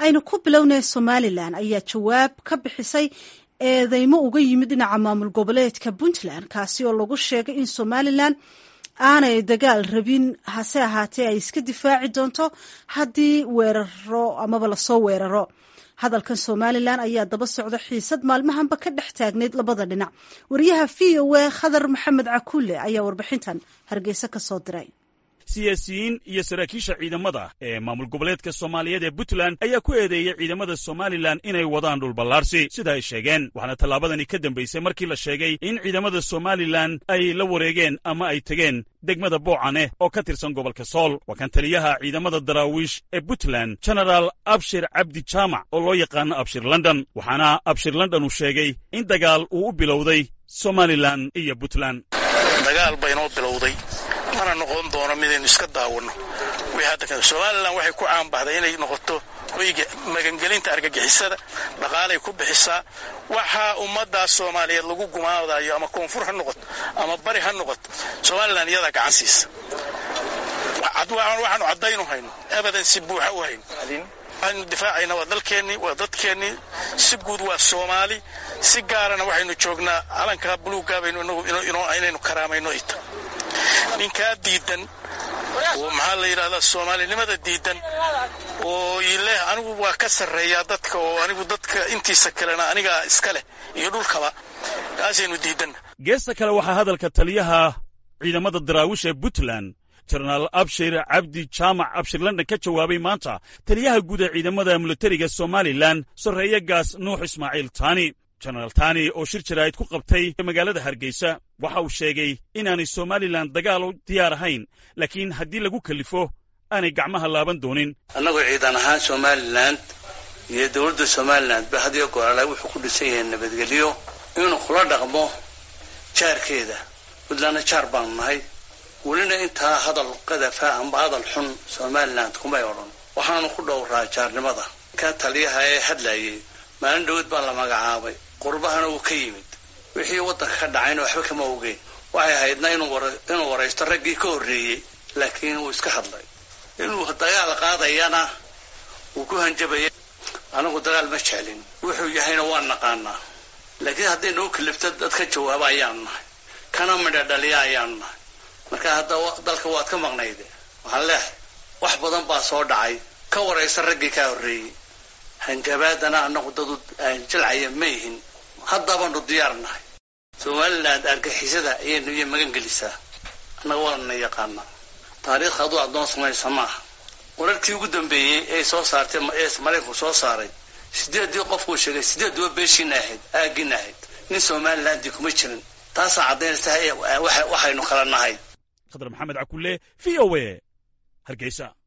aynu ku bilownay somalilan ayaa jawaab ka bixisay eedeymo uga yimid dhinaca maamul goboleedka puntland kaasi oo lagu sheegay in somalilan aanay dagaal rabin hase ahaatee ay iska difaaci doonto haddii weeraro amaba lasoo weeraro hadalkan somalilan ayaa daba socda xiisad maalmahanba ka dhex taagnayd labada dhinac wariyaha v o a khadar maxamed cakulle ayaa warbixintan hargeysa ka soo diray siyaasiyiin iyo saraakiisha ciidamada ee maamul goboleedka soomaaliyeed ee puntland ayaa ku eedeeyey ciidamada somalilan inay wadaan dhulballaarsi sida ay sheegeen waxaana tallaabadani ka dambaysay markii la sheegay in ciidamada somalilan ay la wareegeen ama ay tegeen degmada boocane oo ka tirsan gobolka sool waa kan taliyaha ciidamada daraawiish ee puntland genaraal abshir cabdi jaamac oo loo yaqaano abshir london waxaana abshir london uu sheegay in dagaal uu u bilowday somalilan iyo puntland dagaal baynoo bilowday mana noqon doono midaynu iska daawanno somalilan waxay ku caanbaxday inay noqoto hoyga magangelinta argagixisada dhaqaalay ku bixisaa waxaa ummaddaas soomaaliyeed lagu gumaadayo ama koonfur ha noqoto ama bari ha noqoto somalilan iyadaa gacan siisa waxaanu caddaynu hayno abadan si buuxa u hayno waxaynu difaacayna waa dalkeennii waa dadkeennii si guud waa soomaali si gaarana waxaynu joognaa calankaa buluugaabaynu inaynu karaamayno ita ninkaa diidan oo maxaa la yidhahdaa soomaalinimada diidan oo ileh anigu waa ka sarreeyaa dadka oo anigu dadka intiisa kalena anigaa iska leh iyo dhulkaba kaasaynu diidanna geesta kale waxaa hadalka taliyaha ciidamada daraawish ee puntland jenaraal abshir cabdi jaamac abshir london ka jawaabay maanta taliyaha guud ee ciidamada militariga somalilan sarreeye gaas nuux ismaaciil taani jenaraal tani oo shir jaraa'id ku qabtay magaalada hargeysa waxa uu sheegay inaanay somalilan dagaal u diyaar ahayn laakiin haddii lagu kalifo aanay gacmaha laaban doonin annagoo ciidan ahaan somalilan iyo dowladda somalilan ba hadiyo goorala wuxuu ku dhisan yahay nabadgelyo inuu kula dhaqmo jaarkeeda puntlandna jaar baanu nahay welina intaa hadal qadafa amba hadal xun somalilan kumay odhan waxaanu ku dhowraa jaarnimada ka taliyaha ee hadlayay maalin dhawad baa la magacaabay qurbahana uu ka yimid wixii waddanka ka dhacayna waxba kama ogeen waxay ahaydna inuu waraysto raggii ka horreeyey laakiin wuu iska hadlay inuu dagaal qaadayana wuu ku hanjabaya anagu dagaal ma jeclin wuxuu yahayna waa naqaanaa laakiin hadday nagu kalifto dad ka jawaaba ayaanu nahay kana midha dhaliya ayaanu nahay marka hadda dalka waad ka maqnayde waxaan leehay wax badan baa soo dhacay ka waraysta raggii kaa horreeyey hanjabaadana annagu dadu jilcaya ma yihin haddabaanu diyaar nahay somalilan argixisada ayaynu iyo magan gelisaa annaga waanana yaqaanaa taariikh aduu addoon samaysa maaha wararkii ugu dambeeyey ee soo saartay ee maraykanku soo saaray sideeddii qofkuu sheegay sideedduba beeshiina ahayd aaggiina ahayd nin somalilandii kuma jirin taasaa caddaynaysa waxaynu kala nahay khadar maxamed cakulle v o a hargeysa